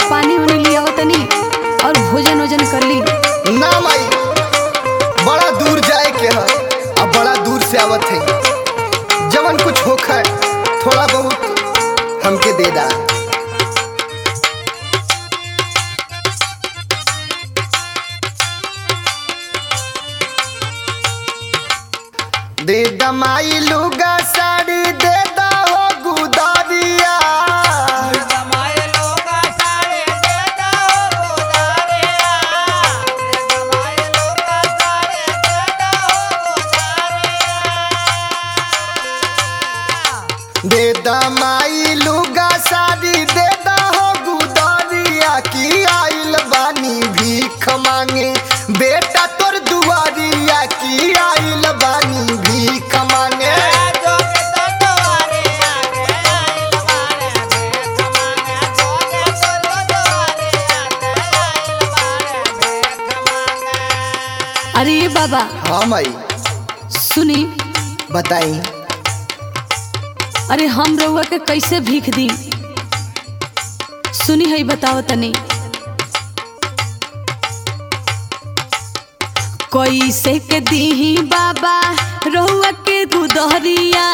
पानी उनी लिया तनी और भोजन वोजन कर ली ना माई बड़ा दूर जाए के है अब बड़ा दूर से आवत है जवन कुछ होखा थोड़ा बहुत हमके दे दा दे दमाई लुगा साड़ी दे दा हो गुदारिया दे दमाई लुगा साड़ी दे दा हो गुदारिया की आइल बानी भीख मांगे बेटा तोर दुआरिया की आइल बानी भीख मांगे अरे ये बाबा हाँ माई सुनी बताई अरे हम रउआ के कैसे भीख दी सुनी है बताओ तनी कैसे के दी बाबा रउआ के गुदहरिया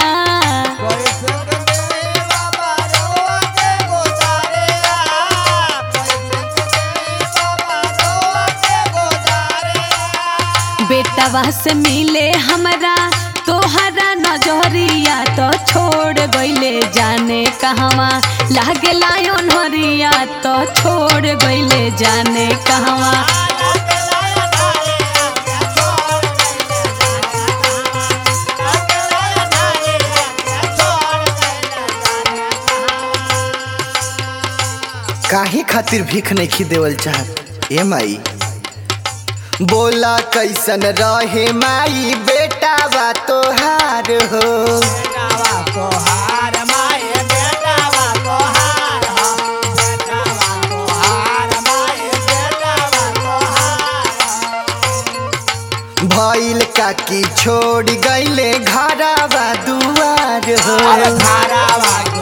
बेटवा से मिले हमरा तोहरा नजरिया तो छोड़ गईले जाने कहवा लागे लायन हरिया तो छोड़ गईले जाने कहवा काहे खातिर भीख नहीं देवल चाहत ए माई बोला कैसन रहे माई बेटा बा तोहार हो भइल काकी छोड़ गईले घरवा दुआर हो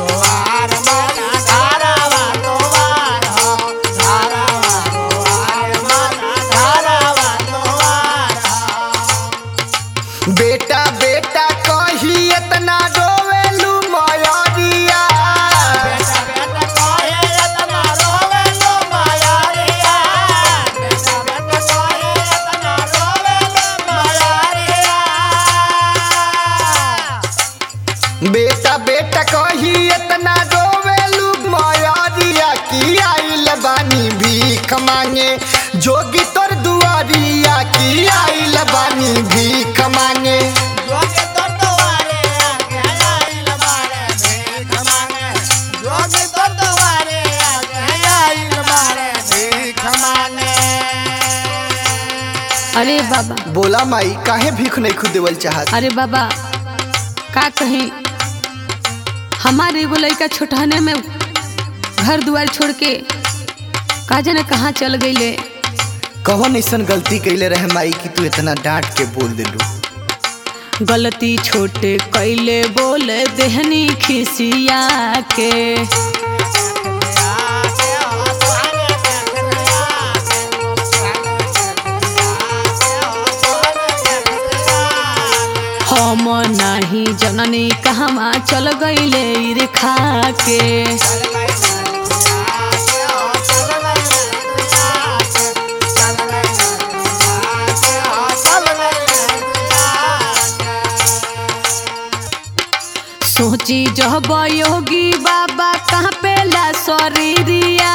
बेटा बेटा कही इतना रोवेलू मयरिया बेटा बेटा कही इतना रोवेलू मयरिया की आइल बानी भीख मांगे जोगी तोर दुआरिया की आइल बानी भीख मांगे अरे बाबा बोला माई काहे भीख नहीं खुद देवल चाहत अरे बाबा का कहीं हमारे एगो लड़का छोटहने में घर दुआर छोड़ के का जाने कहाँ चल गईले कौन ऐसन गलती कैले रहे माई कि तू इतना डांट के बोल दिलू गलती छोटे कैले बोले देहनी खिसिया के हम नहीं जननी कहवा चल गईले रे खा के सोची जब योगी बाबा कहाँ पेला शरीरिया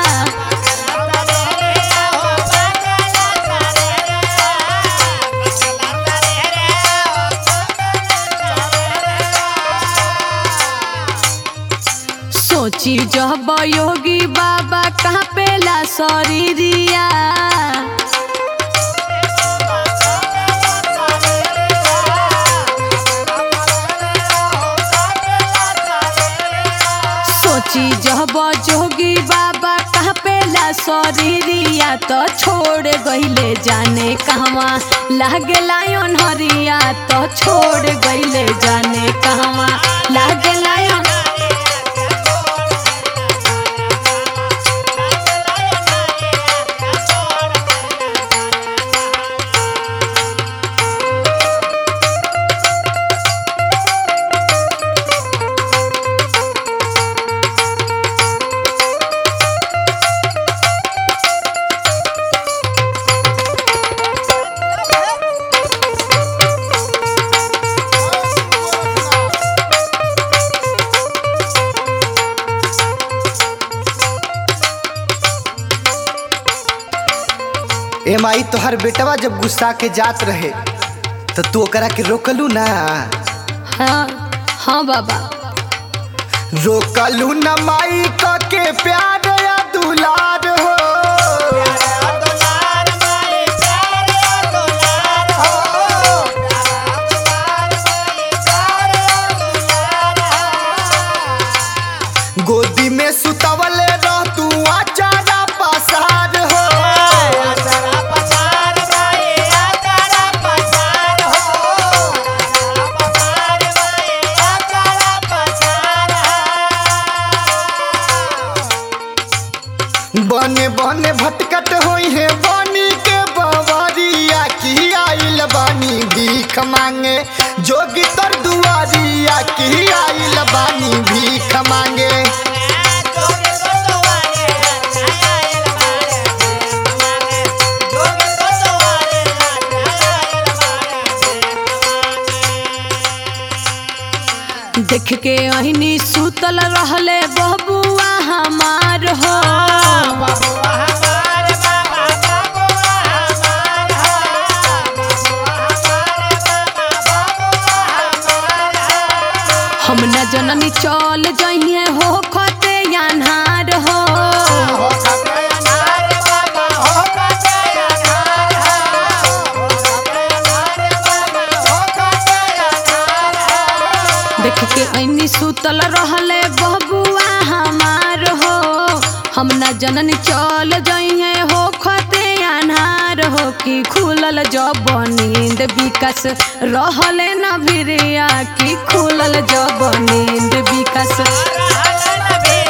सोची जब योगी बाबा कहाँ पेला शरीरिया सोची जब जोगी बाबा कहाँ पेला शरीरिया तो छोड़ गईले जाने कहवा लागे लायन हरिया तो छोड़ गईले जाने कहवा लागे लायन ए माई तोहर बेटवा जब गुस्सा के जात रहे तो तू ओकरा के रोकलू ना हाँ हाँ बाबा रोकलू न माई क के प्यार या दुलार हो गोदी में सुतवले रह तू आचारा पसार हो बने बने भटकत होई है बानी के बवरिया की आइल बानी भीख मांगे जोगी तर दुआरिया की आइल बानी भीख मांगे देख के अहिनी सुतल रहले बबुआ हमार हो हम न जननी चल जइए हो खते अन्हार हो देख के अहिनी सुतल रहले बबुआ हमार हो हम न जननी चल जइए हो खते अन्हार हो कि खुलल जब नींद विकास रहले न भिरिया कि खुलल जब नींद विकास Be